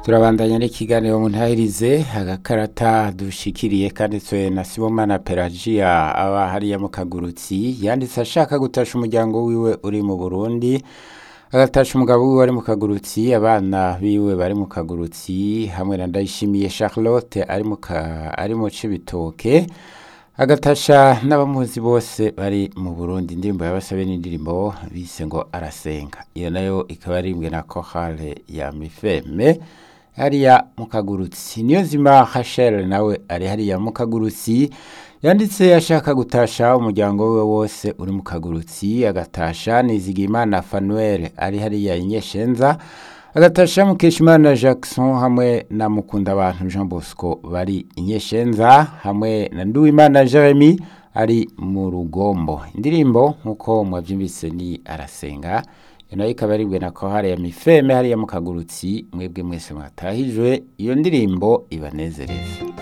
turabandanya n'ikiganiro mu ntahirize agakarata dushikiriye kanditswe na sibomana pelagia aba hariya mu kagurutsi yanditse ashaka gutasha umuryango wiwe uri mu burundi agatasha umugabo wiwe ari mu kagurutsi abana biwe bari mu kagurutsi hamwe na ndayishimiye charlotte ari mu ka- ari mu cibitoke agatasha n'abamuzi bose bari mu burundi indirimbo yabasabe n'indirimbo bise ngo arasenga iyo nayo ikaba arimbwe na korale ya mifeme hariya mu kagurutsi niyo nzima hashel nawe ari hariya mu kagurutsi yanditse ashaka gutasha umuryango we wose uri mu kagurutsi agatasha nizigimana fanuel ari hariya inyeshenza agatasha mukeshimana jackson hamwe na mukunda abantu jean bosco bari inyeshenza hamwe na nduwimana jeremy ari mu rugombo indirimbo nk'uko mwabyumvise ni arasenga iyo nayo ikaba aribwe na kohare ya mifeme hariya mu kagurutsi mwebwe mwese mwatahijwe iyo ndirimbo ibanezereza